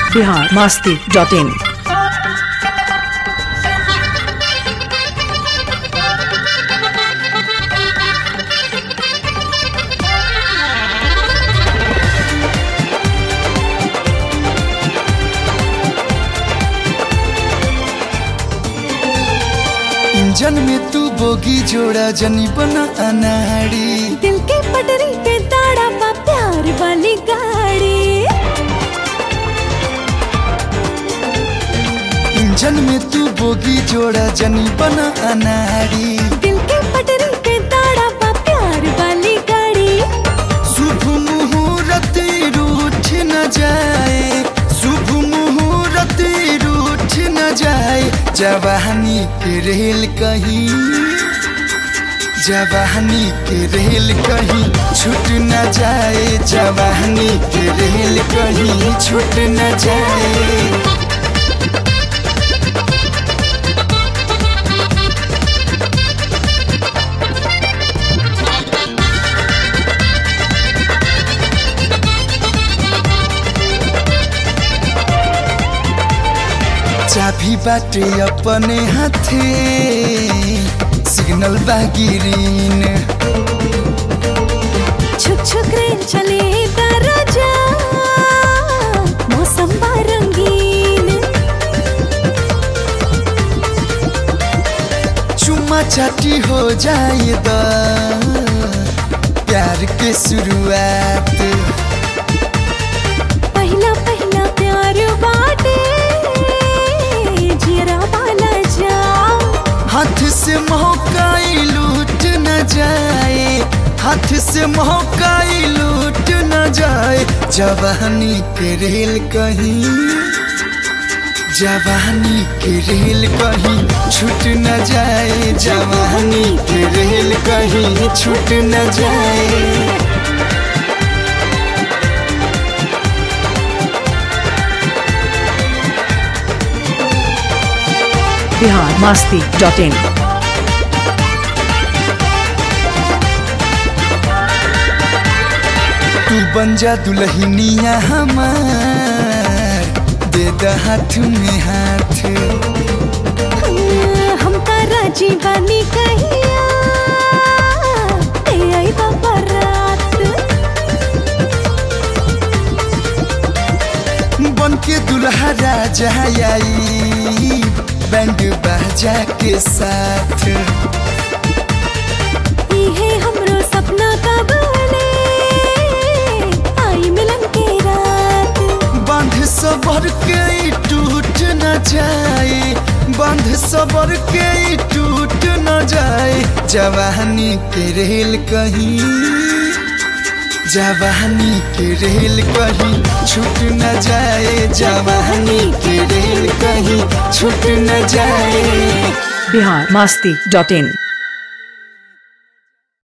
Bihar Masti dot in engine में तू bogie जोड़ा जनी बना अनाड़ी दिल के पटरी पे ताड़ा बा प्यार वाली गाड़ी इंजन में तू बोगी जोड़ा जनी बना अनाड़ी दिल के पटरी पे ताड़ा बा प्यार वाली गाड़ी शुभ मुहूर्त रूठ न जाए शुभ मुहूर्त रूठ न जाए जवानी के रेल कहीं जवानी के रेल कहीं छूट न जाए जवानी के रेल कहीं छूट न जाए चाभी बाटे अपने हाथे सिग्नल बागिरीन छुक छुक रे चले दरजा मौसम बा रंगीन चुम्मा चाटी हो जाए द प्यार के शुरुआत पहला पहला प्यार बाटे जियरा वाला जाओ हाथ से महकाई लूट न जाए हाथ से महकाई लूट न जाए जवानी के रेल कहीं जवानी के रेल कहीं छूट न जाए जवानी के रेल कहीं छूट न जाए बिहार मास्ती डॉट इन तू बन जा दुल्हनिया हमार दे द हाथ में हाथ हम तारा जीवानी कहिया ते आई बाबा रात बन के दुल्हा राजा आई बैंड बाजा के साथ इहे हमरो सपना का बने आई मिलन के रात बंध सबर के ई टूट न जाए बंध सबर के ई टूट न जाए जवानी के रेल कहीं जवानी के रेल कहीं छूट न जाए जवानी के रेल कहीं छूट न जाए बिहार मास्ती डॉट इन